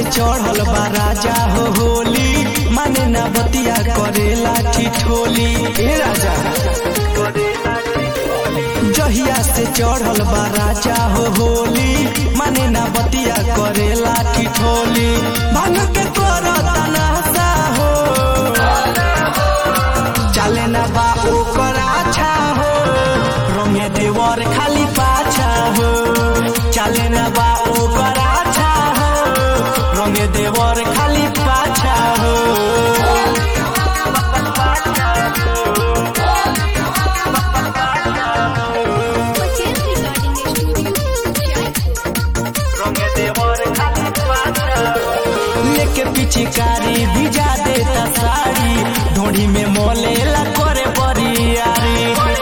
चढ़ल बा राजा हो होली माने ना बतिया करेला ठिठोली ए राजा जहिया से चढ़ल बा राजा हो होली माने ना बतिया करेला ठिठोली भांग के करता नासा हो चले ना बा ओकर आछा हो रंगे देवर खाली पाछा हो चले ना बा ओकर आछा हो रंगे देवर खाली पाछा हो Pachel Recording Studio, Jaipur. लेके पिचकारी भिजा देता साड़ी ढोड़ी में मोलेला करे बरियारी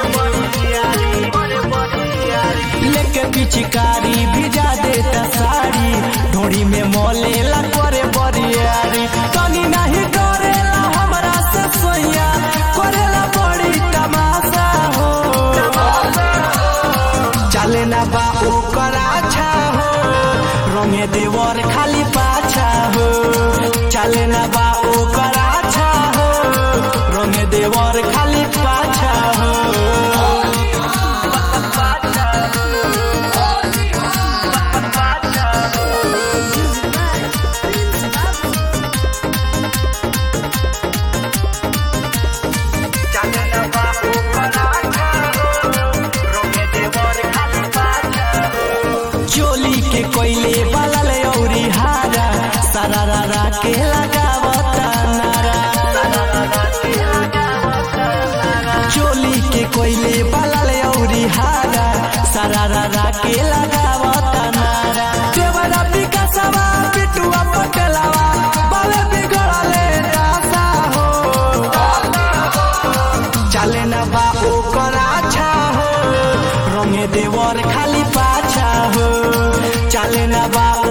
लेके पिचकारी भिजा देता साड़ी ढोड़ी में मोलेला करे बरियारी तनी नहीं डरेला हमरा से सोया करेला बड़ी तमाशा हो चले ना बा ओकर आछा हो रंगे देवर खाली पाछा हो चले ना बा ओकर आछा हो रंगे देवर खाली पाछा हो चोली के कोयले बलल औरी हारा सरारा के लगावता नारा चोली के कोयले बलल औरी हारा सरारा के लगावता नारा देवरा विकासवा पिटुआ पटलवा बाले बिगड़ले रासा हो चले ना बा ओकर आछा हो रंगे देवर खाली पाछा हो चले ना बा